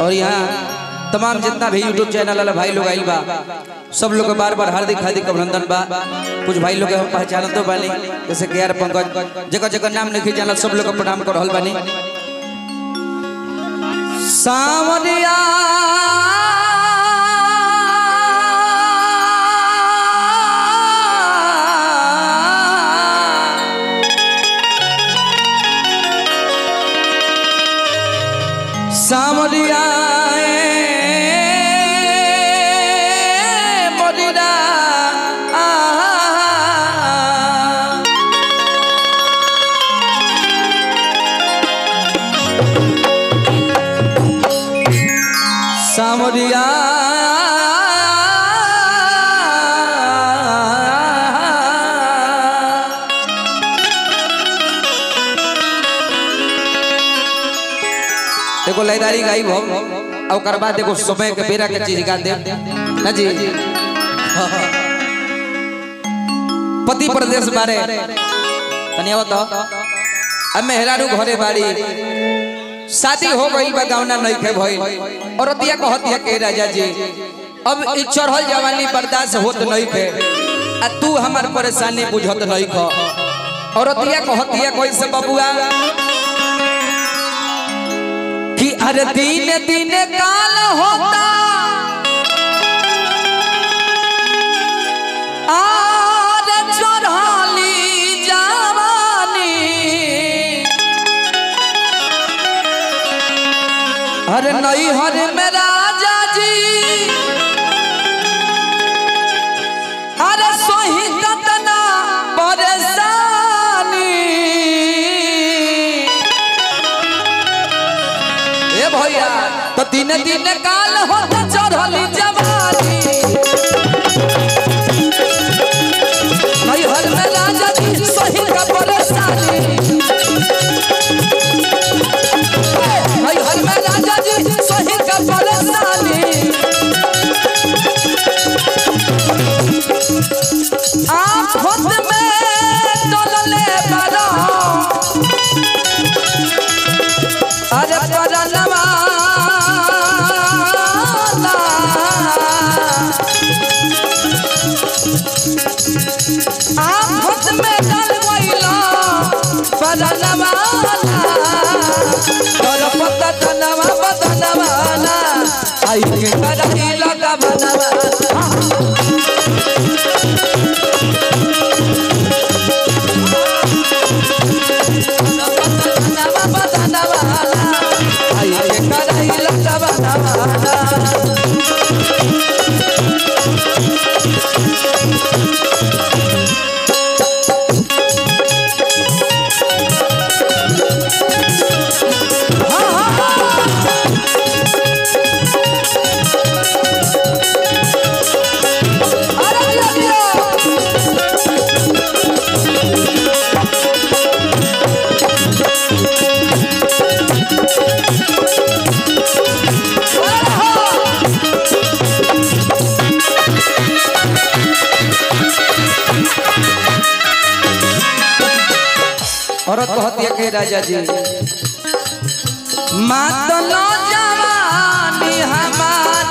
और यहाँ तमाम जितना भी यूट्यूब चैनल वाला भाई लोग आइल बा सब लोग के बार बार हार्दिक हार्दिक अभिनंदन बा कुछ भाई लोग के हम पहचानत तो बानी जैसे के आर पंकज जगह जगह नाम नहीं जानल सब लोग के प्रणाम कर रहल बानी सावरिया सावरिया मोरिरा सावरिया देखो लयदारी गाई भो और ओकर बाद देखो समय के बेरा के चीज गा दे ना जी पति प्रदेश बारे तनी बताओ अब मेहरारू घरे बाड़ी शादी हो गई बा गावना नहीं खे भई और अतिया कहतिया के राजा जी अब ई चढ़ल जवानी बर्दाश्त होत नहीं खे आ तू हमार परेशानी बुझत नहीं ख और अतिया कहतिया कोई से बबुआ कि अरे दिन दिन काल होता आर चढ़ाली जवानी अरे नई हर में राजा जी अरे सोही कतना परेशानी ए भैया तो दिन दिन काल होता चढ़ली जवानी नई हर में राजा जी सोही का परेशानी नई हर में राजा जी सोही का परेशानी आप खुद में डोलले बड़ा अरे परनवा आप खुद में डल गइला परनवा और पता तनवा बदनवा आई के करही लगा बनवा तनवा बदनवा आई के करही लगा बनवा अरे लगियो औरत कहती है के राजा जी मातलो जवानी हमार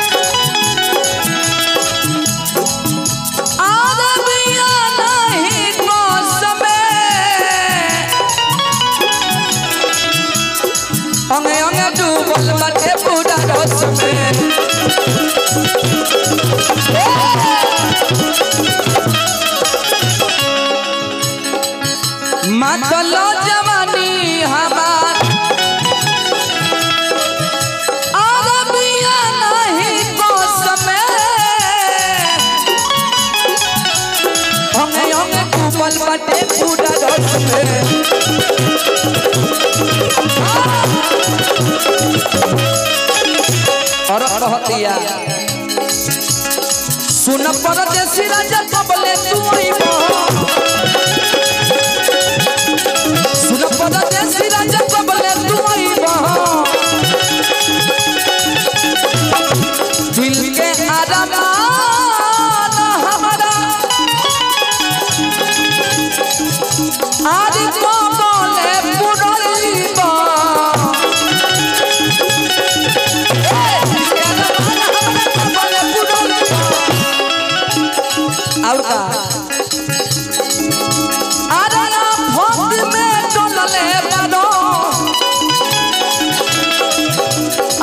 और बिया नहीं मौसमे अंगे अंगे डूबल बटे पूरा रस में मातलो जवानी हमार और बिया नहीं मौसमे अंगे अंगे डूबल बटे पूरा रस में और रहतिया सुन परदेसी राजा कबले तू आइबो सुन परदेसी राजा कबले तू आइबो दिल के आराम हमारा आज कबले पुरइबो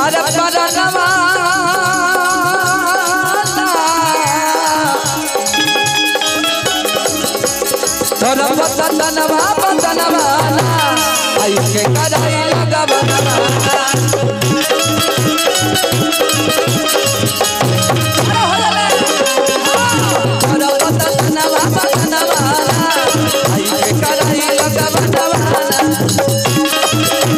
अरे परनवा तोरा पतनवा पतनवा आई के कराई लगवनवा तोरा पतनवा पतनवा आई के कराई लगवनवा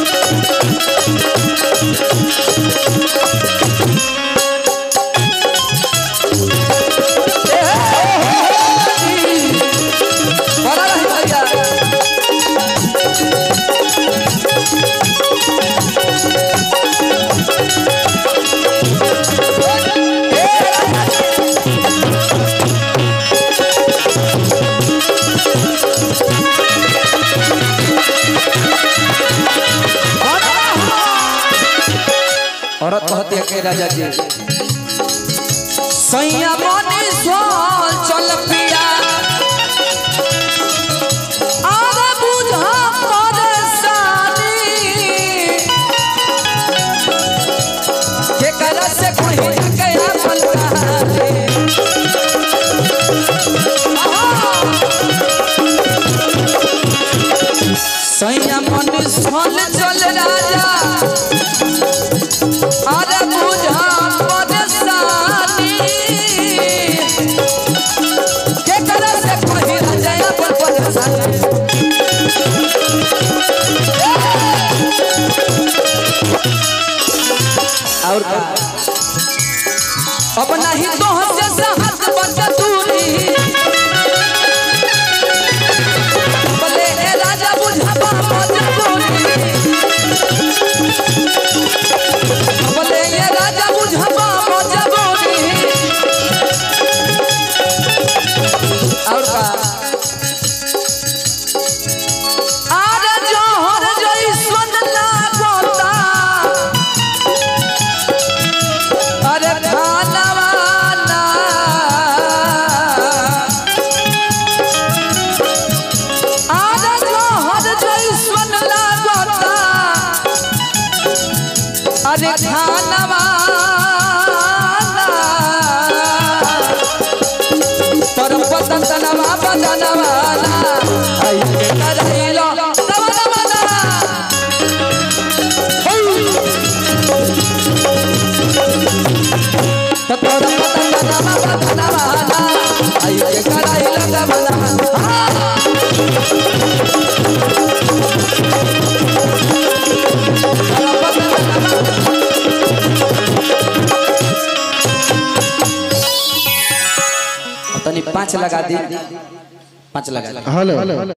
बड़ा रही भैया औरत कहती है के राजा जी सैया मनी सोल चल पिया आरे बुझा परेशानी के करा से कोई के अपन कहानी सैया मनी सोल चल राजा अरे बुझा परेशानी के करे से कोई न जाए पर परेशानी और का अब नहीं तो से सहत बच दूरी बोले ए राजा बुझा मजबूरी बोले ये राजा बुझबा मजबूरी और का आरे जोहर जैसन लागता अरे खानवा ना आरे जोहर जैसन लागता अरे खानवा तोर पतन तनवा बदनवा आई के करैलो नवा नवा तो तोर पतन तनवा बदनवा आई के करैलो नवा नवा तनी पाँच लगा दी पाँच लगा दी हेलो